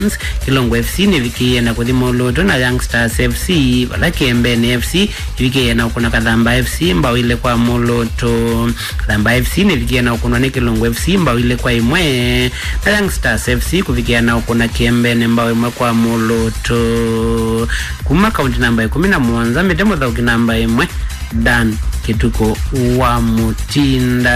kilongo fc nivikiie na kuthi moloto na youngsters fc vala kiembeni fc ivikiie na ukuna kathamba fc mbao ile kwa moloto kathamba fc nivikiie na ukunwa ni kilongo fc mbao ile kwa imwe na youngsters fc kuvikia na ukuna kiembeni mbao imwe kwa moloto kuma kaunti namba ikumi na muonza mite muthauki namba imwe dan kituko wa mutinda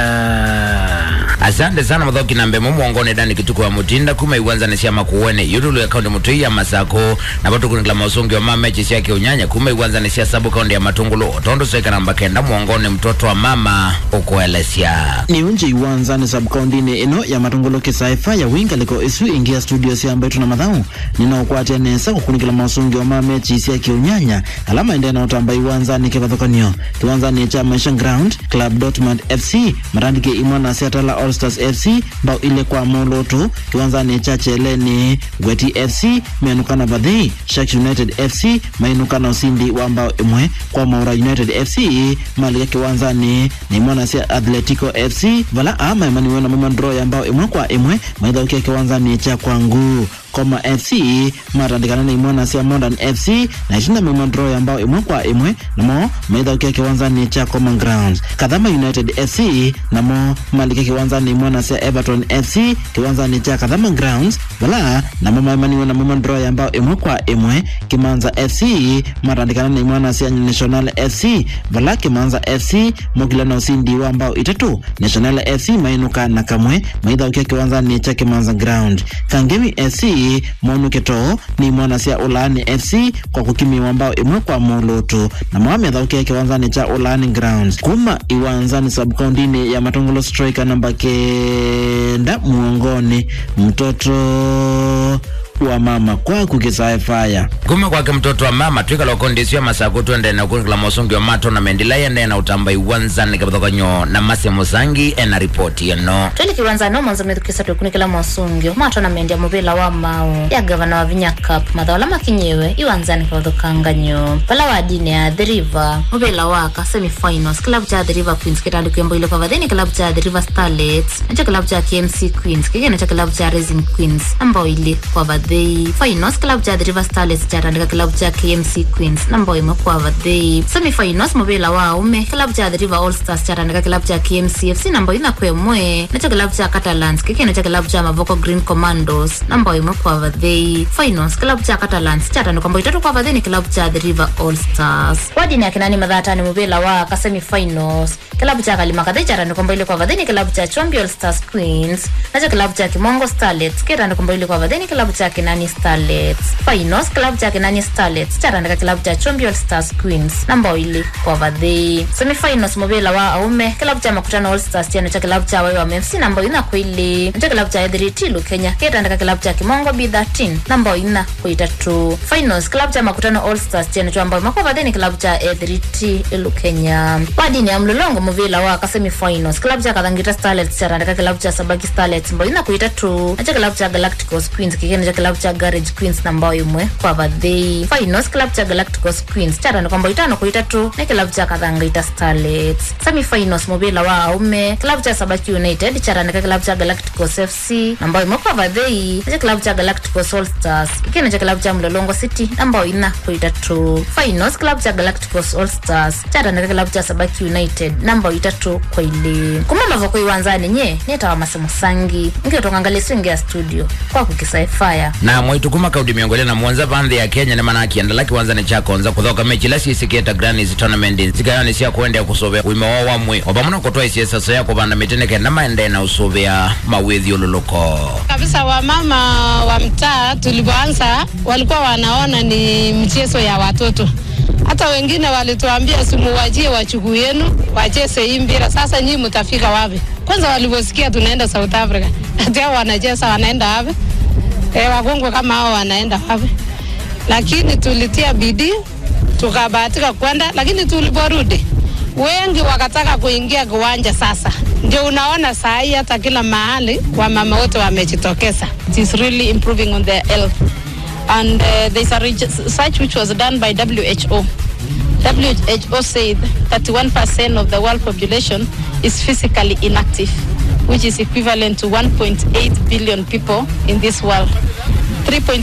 asante sana muthoki na mbemo mwongone dani kituko wa mutinda kuma iwanza ni siama kuwene yutulu ya kaunti mutu ya masako na batu kunikila mausungi wa mama echi siake unyanya kuma iwanza ni sia sabu kaunti ya matungulu otondo soika namba kenda mwongone mtoto wa mama ukuelesya ni unje iwanzani sabkaundini ino ya matongolo kisaifa ya winga liko isu ingia studio siamba itu na mathau ninaokwatia nesa kukunikila mausungi wa mama echi siake unyanya alama ende naotamba iwanzani kivathukanio kiwanzani cha maisha ground club dortmund fc marandike imwana siatala all stars fc mbao ile kwa moloto kiwanzani cha cheleni gweti fc menukana vathei sharks united fc mainukana usindi wa mbao imwe kwa maura united fc malika kiwanzani ni imwana sia atletico fc vala ama imaniwe na mama draw ya mbao imwe kwa imwe maithaukia kiwanzani cha kwangu koma fc matandikana na imwana sia modern fc na itinda mima draw ya mbao imwe kwa imwe namo maithaukia kiwanzani cha common grounds kathama united fc namo malika kiwanzani imwana sia everton fc kiwanzani cha kathama grounds vala namo maimaniwe na mima draw ya mbao imwe kwa imwe kimanza fc matandikana na imwana sia national fc vala kimanza fc mokila na usindi wa mbao itatu national fc mainuka na kamwe maithaukia kiwanzani cha kimanza ground kangemi fc monuketo ni mwana sia ulaani fc kwa kukimiwa mbao imwe kwa moloto na mawamethaukia kiwanzani cha ulaani grounds kuma iwanzani sabkaundini ya matongolo striker namba kenda muongoni mtoto wa mama kwaku kisaefaya kuma kwake mtoto wa mama twikala ukondisio masako twende na kunikila mosungi wa mato na mendila yende na utamba iwanzani kavathokanyo na mase musangi ena ripoti yano twili kiwanzani omonza mithukisa twikunikila mosungio matona mendia muvila wa mau ya gavana wa vinya cup mathola makinyiwe iwanzani kavathukanganyo vala wa dini ya the river muvila waka semifinals kilavu cha the river queens kitandikuyembo ile kwa vathini kilavu cha the river starlets nacho kilavu cha kmc queens kikina cha kilavu cha racing queens ambao ili kwa vathei finals kilavu cha the river starlets chatandika kilavu cha kmc queens nambao imwe kwa vathei semifinals muvila wa aume kilavu cha the river all stars chatandika kilavu cha kmc fc nambao ina kwemwe nacho kilavu cha catalans kikina cha kilavu cha mavoko green commandos nambao imwe kwa vathei finals kilavu cha catalans chatandikwa mbao itatu kwa vathei ni kilavu cha the river all stars wadini akinani mathatani muvila wa ka semifinals kilavu cha kalima kathei chatandikwa mbao ile kwa vathei ni kilavu cha chombi all stars queens nacho kilavu cha kimongo starlets kitandikwa mbao ile kwa vathei ni kilavu cha kinani starlets finals kilavu cha kinani starlets chatandika kilavu cha chombi all stars queens nambao ili kwa vathei semifinals muvila wa aume kilavu cha makutano all stars cheno cha kilavu cha waiwa mfc nambao ina kwili nacho kilavu cha ethiritilu kenya kitandika kilavu cha kimongo b13 nambao ina kuitatu finals kilavu cha makutano all stars cheno cha ambao makwa vathei ni kilavu cha ethiritilu kenya wadini ya mlolongo muvila wa ka semifinals kilavu cha kathangita starlets chatandika kilavu cha sabaki starlets mbao ina kuitatu nacho kilavu cha galacticos queens kikena cha kilavu cha garage queens nambao imwe kwa vathei finals kilavu cha galacticos queens chatandikwa mbao itano kuitatu ni kilavu cha kathangaita starlets semifinals muvila wa aume kilavu cha sabaki united chatandika kilavu cha galacticos fc nambao imwe kwa vathei nacho kilavu cha galacticos all stars kikena cha kilavu cha mlolongo city nambao ina kuitatu finals kilavu cha galacticos all stars chatandika kilavu cha sabaki united nambao itatu kwa ile kuma mavoko iwanzani nye netawa masemo sangi ngiotongangalia swingia studio kwa kukisaifaya na mwaitu kuma kaudi miongole na mwanza vandhi ya kenya nemana akiendela kiwanzani cha konza kuthoka mechi la sisiketa granis tournament zikayani sia kuendea kusuvia wime wa wamwe opamuna kutwa isiesaso ya kuvanda mitene kenda maende na usuvia mawithi ululuko kabisa wamama wa mtaa tulipoanza walikuwa wanaona ni mchezo ya watoto hata wengine walituambia simuwajie wachukuu yenu wacheze hii mpira sasa nyii mtafika wapi kwanza walivyosikia tunaenda south africa ati hao wanacheza wanaenda wapi e, wakongwe kama hao wanaenda wapi lakini tulitia bidii tukabahatika kwenda lakini tuliporudi wengi wakataka kuingia kiwanja sasa ndio unaona saa hii hata kila mahali wamama wote wamejitokeza It is really improving on their health. And uh, there's a research which was done by WHO. WHO said 31% of the world population is physically inactive, which is equivalent to 1.8 billion people in this world. 3.0